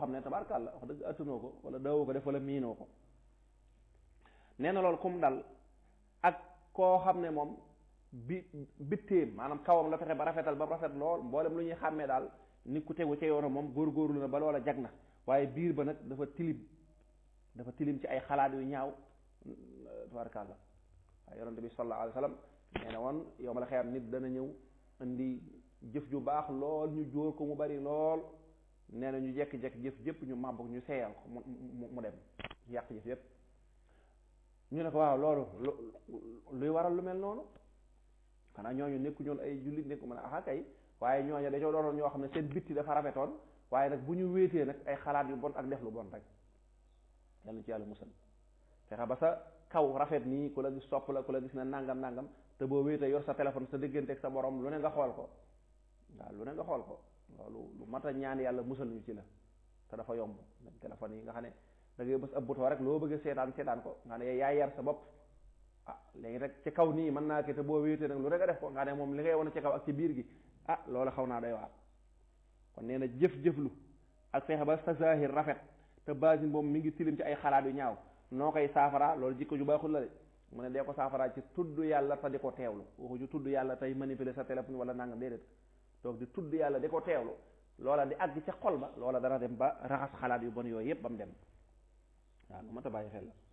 xam ne tabarkàlla wax dëgg attanoo ko wala daawoo ko def wala miinoo ko nee na loolu kum dal ak koo xam ne moom bi bitteem maanaam kawam la fexe ba rafetal ba rafet lool mboolem lu ñuy xàmmee daal nit ku tegu ca yoonam moom góorgóorlu na ba loola jag na waaye biir ba nag dafa tilim dafa tilim ci ay xalaat yu ñaaw tabarkàlla waaye yonente bi sallallahu alayhi wa sallam nee na woon yow ma la xeyam nit dana ñëw indi jëf ju baax lool ñu jóor ko mu bari lool nee na ñu jekki-jekki jëf jëpp ñu màbb ñu seeyal ko mu mu dem yàq jëf yëpp ñu ne ko waaw loolu luy waral lu mel noonu xanaa ñooñu nekku ñoon ay jullit nekku mën a axa kay waaye ñooñu dañoo doonoon ñoo xam ne seen bitti dafa rafetoon waaye nag bu ñu wéetee nag ay xalaat yu bon ak def lu bon rek yàlla na ci yàlla musal fexe ba sa kaw rafet nii ku la gis sopp la ku la gis ne nangam nangam te boo wéetee yor sa téléphone sa diggante ak sa borom lu ne nga xool ko waaw lu ne nga xool ko loolu lu mat a ñaan yàlla musal ñu ci la te dafa yomb téléphone yi nga xam ne da ngay bës ab bouton rek loo bëgg a seetaan seetaan ko nga ne yaay yar sa bopp ah léegi rek ci kaw nii mën naa ki te boo wéetee nag lu ne nga def ko nga ne moom li ngay wane ci kaw ak ci biir gi ah loolu xaw naa doy waar kon nee na jëf-jëflu ak fexe ba sa zahir rafet te basin boobu mi ngi tilim ci ay xalaat yu ñaaw noo koy saafara loolu jikko ju baaxul la de mu ne dee ko saafara ci tudd yàlla te di ko teewlu waxuñu tudd yàlla tey manipuler sa téléphone wala nangam déedéet donc di tudd yàlla di ko teewlu loola di àgg ca xol ba loola dana dem ba raxas xalaat yu bon yooyu yëpp ba mu dem waaw lu mat a bàyyi xel la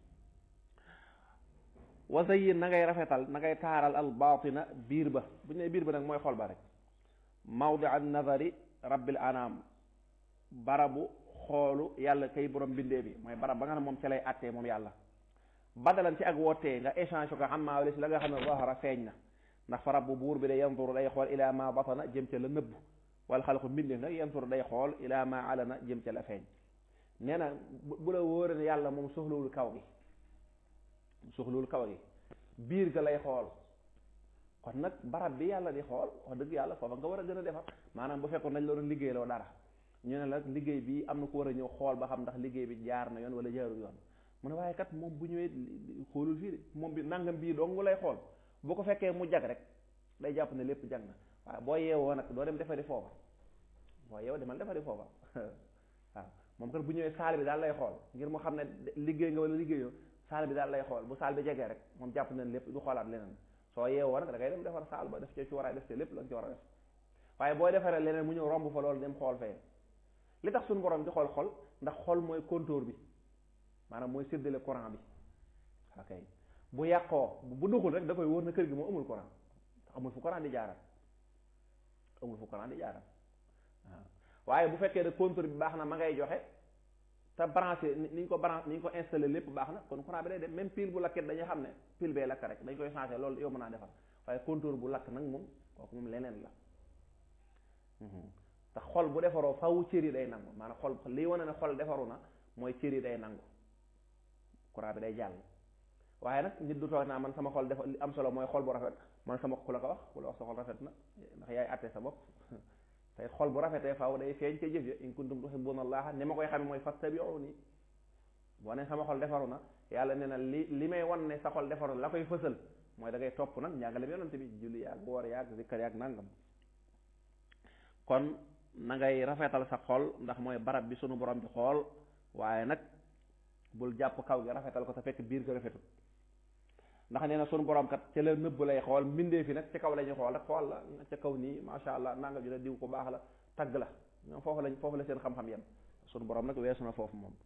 wasayin na ngay rafetal na ngay taaral al baatina biir ba bu ñu ne biir ba nag mooy xol ba rek mawdi an nazari rabbil anam barabu xoolu yàlla kay borom bindee bi mooy barab ba nga xam ne moom ca lay attee moom yàlla badalan ci ak wootee nga échange ko xam maa wala si la nga xam ne zahara feeñ na ndax fa rabbu buur bi day yanzuru day xool ila ma batana jëm ca la nëbb wala xalqu mbindeef nag yanzuru day xool ila ma alana jëm ca la feeñ nee na bu la wóore ne yàlla moom soxlawul kaw gi soxlawul kaw gi biir ga lay xool kon nag barab bi yàlla di xool wax dëgg yàlla foofa nga war a gën a defar maanaam bu fekkoon nañ la doon liggéey loo dara ñu ne la liggéey bi am na ko war a ñëw xool ba xam ndax liggéey bi jaar na yoon wala jaarul yoon mu ne waaye kat moom bu ñëwee xoolul fii de moom bi nangam bii dong lay xool bu ko fekkee mu jag rek day jàpp ne lépp jag na waaye boo yeewoo nag doo dem defari foofa boo yeewoo demal defari foofa waaw moom kat bu ñëwee saal bi daal lay xool ngir mu xam ne liggéey nga wala liggéeyoo saal bi daal lay xool bu saal bi jegee rek moom jàpp na lépp du xoolaat leneen soo yeewoo nag da ngay dem defar saal ba def ca ci war a def ca lépp la nga ci war a def waaye boo defaree leneen mu ñëw romb fa loolu dem xool fee li tax suñu borom di xool xol ndax xol mooy contour bi maanaam mooy séddale courant bi ok bu yàqoo bu duxul rek da koy wóor na kër gi moo amul courant amul fu courant di jaaral amul fu courant di jaaral waaw waaye bu fekkee ne contour bi baax na ma ngay joxe te branché ni ñu ko branché ni ñu ko installé lépp baax na kon courant bi day dem même pile bu lakkit dañuy xam ne pile bee lakk rek dañ koy changé loolu yow mën naa defar waaye contour bu lakk nag moom kooku moom leneen la te xol bu defaroo faw cër yi day nangu maanaam xol lii wane ne xol defaru na mooy cër yi day nangu courant bi day jàll waaye nag nit du toog naa man sama xol dafa li am solo mooy xol bu rafet man sama ku la ko wax ku la wax sa xol rafet na ndax yaay àtte sa bopp tey xol bu rafetee faaw day feeñ ca jëf ya in kuntum tuhibbuna allaha ni ma koy xamee mooy fattabi'uni boo ne sama xol defaru na yàlla nee na li li may wan ne sa xol defaru na la koy fësal mooy da ngay topp nag njàngale bi yonante bi julli yaag woor yaag zikkar yaag nangam kon na ngay rafetal sa xol ndax mooy barab bi sunu borom bi xool waaye nag bul jàpp kaw gi rafetal ko te fekk biir ko rafetul ndax nee na sunu borom kat ca la nëbb lay xool mbindee fi nag ca kaw la ñuy xool rek xool la ca kaw nii macha allah nanga ju la diw ko baax la tagg la ñoom foofu lañ foofu la seen xam-xam yem sunu borom nag weesu na foofu moom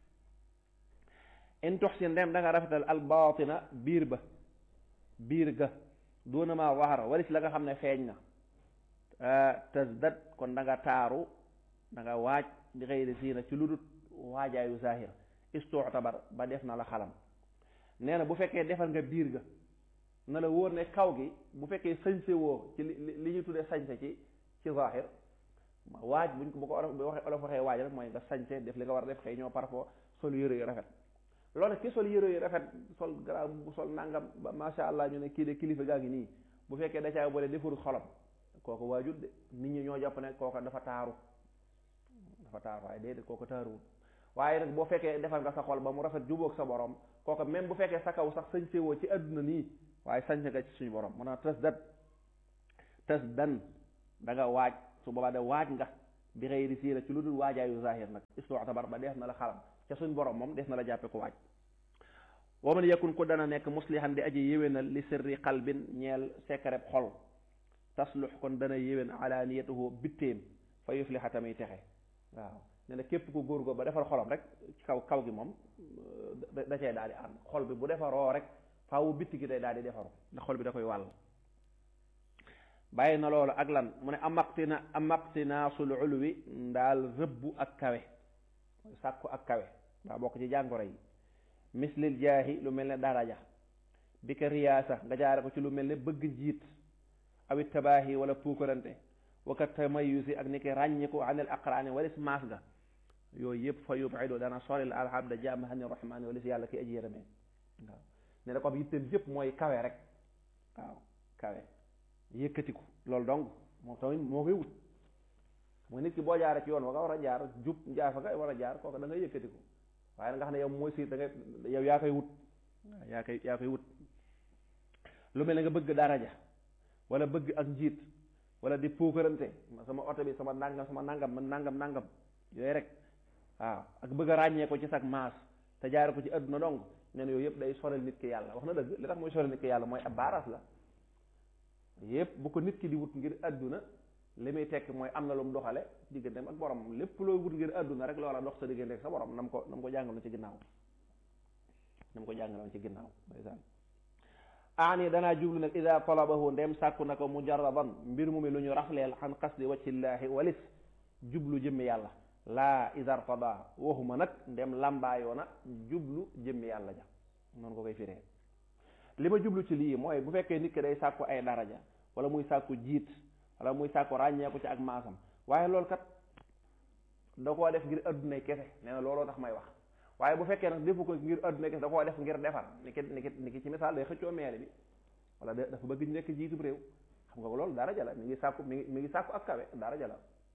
in tuxsin dem da nga rafetal al baatina biir ba biir ga doona ma waxara walis la nga xam ne feeñ na tasdad kon da nga taaru da nga waaj di xëyri siina ci lu dut waajaayu zahir istuutabar ba def na la xalam nee na bu fekkee defal nga biir ga na la wóor ne kaw gi bu fekkee sañse woo ci li li ñu tuddee sañse ci ci zahir waaj buñ ko bu ko waxee olof waxee waaj rek mooy nga sañse def li nga war a def xëy ñoo parfois sol yére yu rafet loolu nag ki sol yére yu rafet sol garab bu sol nangam ba macha allah ñu ne kii de kilifa gaa ngi nii bu fekkee da caa boole defarul xolam kooku waajut de nit ñi ñoo jàpp ne kooka dafa taaru dafa taaru waaye déedéet kooka taaruwul waaye nag boo fekkee defal nga sa xol ba mu rafet jubóog sa borom kooka même bu fekkee sa kaw sax sañ woo ci àdduna nii waaye sañ nga ci suñu borom maanaam tës dat tës dan da nga waaj su boobaa de waaj nga bi xëyri siira ci lu dul waajaayu zahir nag istu'tabar ba def na la xalam ca suñ borom moom def na la jàppe ko waaj wa man yakun ku dana nekk muslihan di aji yéwénal li sirri qalbin ñeel sekkareb xol taslux kon dana yéwén alaniyatuhu bitteem fa yufliha tamit texe waaw ne na képp ku góor go ba defar xolam rek ci kaw kaw gi moom da cee daal di ànd xol bi bu defaroo rek faawu bitti gi day daal di defaru ndax xol bi da koy wàll bàyyi na loolu ak lan mu ne amaqtina amaqtinaasul ulwi ndaal rëbbu ak kawe sàkku ak kawe daa bokk ci jàngoro yi mislil jaahi lu mel ne daraja bi ka riyaasa nga jaare ko ci lu mel ne bëgg njiit awit tabaahi wala puukarante waka tamayusi ak ni ki ràññiku anil aqraani walis maas ga yooyu yëpp fa yubidu dana soril alhamda jaam hani rahmaani walis yàlla ki aji yërëmee waaw ne da ko am yitteem yëpp mooy kawe rek waaw kawe yëkkatiku loolu dong moo tamit moo koy wut mooy nit ki boo jaaree ci yoon wa nga war a jaar jub jaar fa nga war a jaar kooku da ngay yëkkatiku waaye nga xam ne yow mooy siir da nga yow yaa koy wut waaw yaa koy yaa koy wut lu mel ne nga bëgg daraja wala bëgg ak njiit wala di puukarante sama oto bi sama nangam sama nangam man nangam nangam yooyu rek waaw ak bëgg a ràññee ko ci sag maas te jaare ko ci adduna dong nee na yooyu yëpp day sorel nit ki yàlla wax na dëgg li tax mooy sorel nit ki yàlla mooy ab baaraas la yëpp bu ko nit ki di wut ngir adduna li muy tekk mooy am na lu mu doxale digganteem ak borom lépp looy wut ngir adduna rek loola dox sa diggante ak sa borom nam ko nam ko jàngaloon ci ginnaaw nam ko jàngaloon ci ginnaaw ndeysaan aani danaa jublu nag ida talabahu ndem sàkku na ko mujarradan mbir mu mi lu ñu rafleel xan qasdi wajhillaahi walis jublu jëmmi yàlla laa isartada waxuma nag ndem làmbaayoona jublu jëmmi yàlla ja noonu ko koy firee li ma jublu ci lii mooy bu fekkee nit ki day sàkku ay daraja wala muy sàkku jiit wala muy sàkku ràññeeku ci ak maasam waaye loolu kat da koo def ngir addunay kese nee na looloo tax may wax waaye bu fekkee nag defu ko ngir addunay kese da koo def ngir defar ni ki ni ki ni ki ci misaal day xëccoo meele bi wala dafa bëgg ñu nekk jiitub réew xam nga ko loolu daraja la mi ngi sàkku mi ngi mi ngi sàkku ak kawe daraja la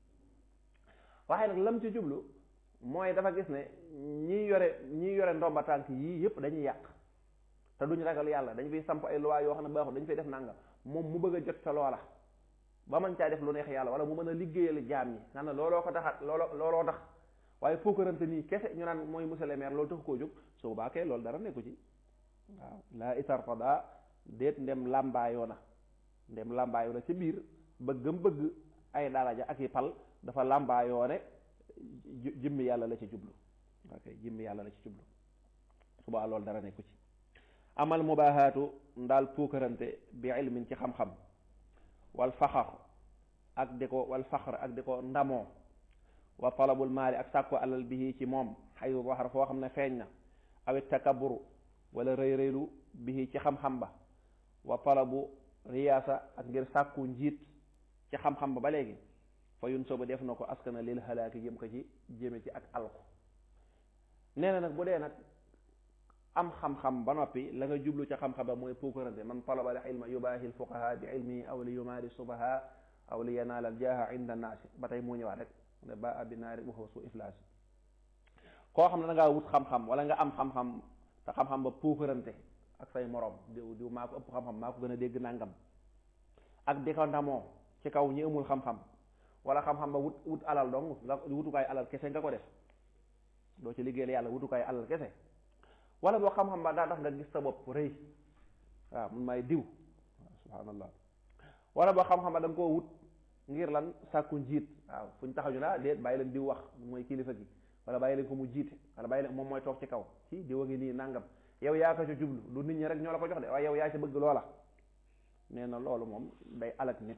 waaye nag lam ci jublu mooy dafa gis ne ñi yore ñi yore ndomba tànk yii yëpp dañuy yàq te duñ ragal yàlla dañ fiy samp ay loi yoo xam ne baaxul dañ fay def nangam moom mu bëgg a jot sa loola ba mën caa def lu neex yàlla wala mu mën a liggéeyal jaam ñi nga ne looloo ko taxat looloo looloo tax waaye fookarante nii kese ñu naan mooy monsieur le maire loolu tax koo jóg su boobaa kay loolu dara nekku ci waaw laa isartada déet ndem làmbaayoo na ndem làmbaayoo na ci biir bëggam bëgg ay daraja ak i pal dafa làmbaayoo ne jëmmi yàlla la ci jublu ok jëmmi yàlla la ci jublu subaa loolu dara nekku ci amal mubaahaatu ndaal puukarante bi ilmin ci xam-xam wal faxar ak di ko wal faxar ak di ko ndamoo wa talabul maali ak sàkko alal bihi ci moom xayu waxar foo xam ne feeñ na awit takaburu wala rëy rëylu bihi ci xam-xam ba wa talabu riyaasa ak ngir sàkku njiit ci xam-xam ba ba léegi fa yun sooba def na ko askana lil halaaki jëm ko ci jëme ci ak alku nee na nag bu dee nag am xam-xam ba noppi la nga jublu ca xam-xam ba mooy puukarante man talaba al ilma yubaahi al fuqaha bi ilmihi aw li yumaari subaha aw li yanaal al jaaha inda naasi ba tey moo ñëwaat rek ne ba abi naari waxwa su iflaas koo xam ne da ngaa wut xam-xam wala nga am xam-xam te xam-xam ba puukarante ak say morom diw diw maa ko ëpp xam-xam maa ko gën a dégg nangam ak di ko ndamoo ci kaw ñi amul xam-xam wala xam-xam ba wut wut alal dong nga wutukaay alal kese nga ko def doo ci liggéeyal yàlla wutukaay alal kese wala boo xam-xam ba daa tax nga gis sa bopp rëy waaw mun maay diw waaw subhanallah wala boo xam-xam ba da nga koo wut ngir lan sàkku njiit waaw fu ñu taxaw ñu naa déet bàyyi leen diw wax mooy kilifa gi wala bàyyi leen ko mu jiite wala bàyyi leen moom mooy toog ci kaw ci diw a ngi nii nangam yow yaa ko ci jublu du nit ñi rek ñoo la ko jox de waaye yow yaa ci bëgg loola nee na loolu moom day alak nit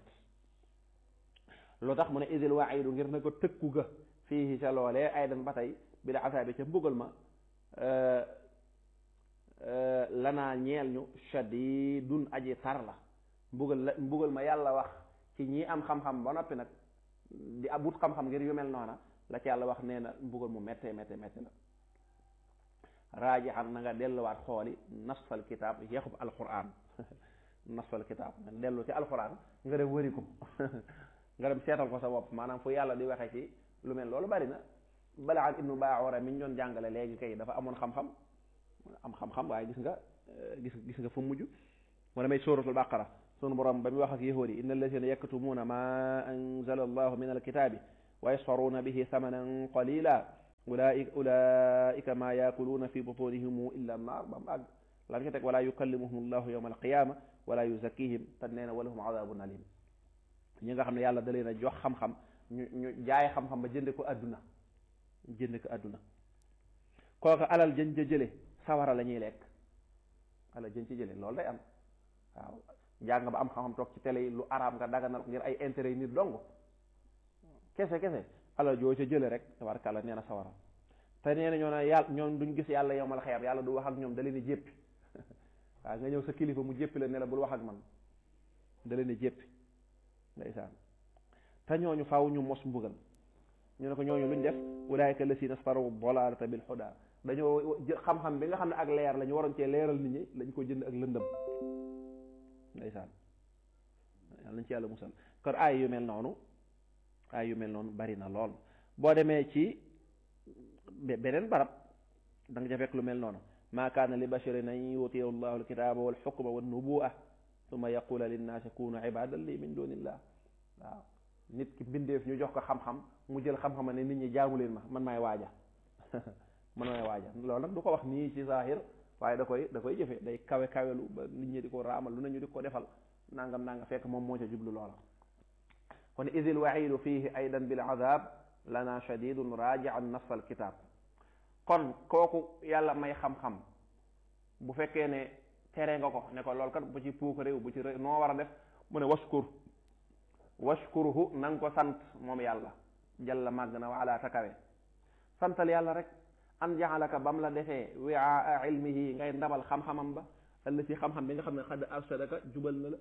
lu tax mu ne idil waxidu ngir na ko tëkku ga fii ca loolee ay dan ba tey bi da asaabi ca mbugal ma lanaa ñeel ñu shadidun aji tar la mbugal la mbugal ma yàlla wax ci ñi am xam-xam ba noppi nag di abut xam-xam ngir yu mel noona la ci yàlla wax nee na mbugal mu méttee méttee méttee la raaji xam na nga delluwaat xooli nasfal kitaab yeexub alquran nasfal kitaab nga dellu ci alquran nga dem wëri ko nga dem seetal ko sa bopp maanaam fu yàlla di waxee ci lu mel loolu bari na balaan ibnu baawara mi ñu doon jàngale léegi kay dafa amoon xam-xam am xam-xam waaye gis nga gis gis nga fu mujj moo damay suratul baqara sunu borom ba muy wax ak yahuud yi inna allazina yaktumuuna ma anzala allahu min alkitaabi wa yasfaruuna bihi thamanan qalila ulaika ulaika maa yaakuluuna fi butunihim illa naar ba mu àgg lam ca teg wala yukallimuhum allahu yawma alqiyama wala yuzakkihim te nee na walahum adabun alim ñi nga xam ne yàlla da leen a jox xam-xam ñu ñu jaay xam-xam ba jënde ko adduna jënde ko adduna kooku alal jën ca jële sawara la ñuy lekk alal jën ci jële loolu day am waaw njàng ba am xam-xam toog ci télé yi lu araam nga daganal ngir ay intérêt yi nit dong kese kese alal joo ca jële rek tabarkàlla nee na sawara te nee na ñoo ne yàlla ñoom duñ gis yàlla yow mal xeer yàlla du wax ak ñoom da leen di jéppi waaw nga ñëw sa kilifa mu jéppi la ne la bul wax ak man da leen di jéppi ndeysaan te ñooñu faaw ñu mos mbugal ñu ne ko ñooñu luñ def ulaayka lasina staru dalalata bil huda dañoo xam-xam bi nga xam ne ak leer la ñu waroon cee leeral nit ñi lañ ko jënd ak lëndëm ndeysaan yàlla nañ ci yàlla musal kon ay yu mel noonu ay yu mel noonu bari na lool boo demee ci beneen barab da nga ca fekk lu mel noonu maa kaana li basharin an yutiya allahu alkitaba walxukma wannubua summa yaqula linnaasi kunu ibadan li min dunillah waaw nit ki mbindeef ñu jox ko xam-xam mu jël xam-xam ne nit ñi jaamu leen ma man maay waaja man maay waaja loolu nag du ko wax nii ci zahir waaye da koy da koy jëfe day kawe kawelu ba nit ñi di ko raamal lu nañu di ko defal nangam nangam fekk moom moo ca jublu loola kon idil waxidu fihi aydan bil azab lana shadidun rajian nafs al kitab kon kooku yàlla may xam-xam bu fekkee ne tere nga ko ne ko lool kat bu ci puuk réew bu ci réew noo war a def mu ne waskur washkuruhu na nga ko sant moom yàlla jalla màgg na waala takawe santal yàlla rek an jaxalaka bam la defee wiaa ilmihi ngay ndabal xam-xamam ba ëllëg ci xam-xam bi nga xam ne xadd arsadaka jubal na la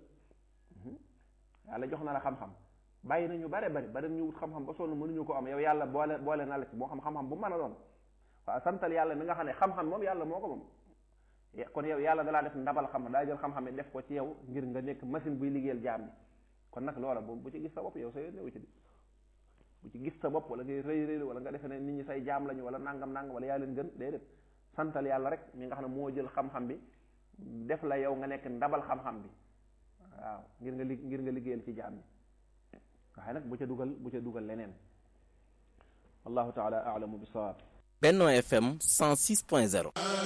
yàlla jox na la xam-xam bàyyi nañu bare bari bari ñu wut xam-xam ba sonn mënuñu ko am yow yàlla boole boole na la ci boo xam xam-xam bu mën a doon waaw santal yàlla mi nga xam ne xam-xam moom yàlla moo ko moom kon yow yàlla dalaa def ndabal xam daa jël xam-xam def ko ci yow ngir nga nekk machine buy liggéeyal jaam bi kon nag loola bu bu ci gis sa bopp yow sa yoon newu ci di bu ci gis sa bopp wala ngay rëy rëy wala nga defe ne nit ñi say jaam lañu wala nangam nangam wala yaa leen gën déedéet santal yàlla rek mi nga xam ne moo jël xam-xam bi def la yow nga nekk ndabal xam-xam bi waaw ngir nga li ngir nga liggéeyal ci jaam bi waaye nag bu ca dugal bu ca dugal leneen wallahu taala alamu bi sawaab Benno FM 106.0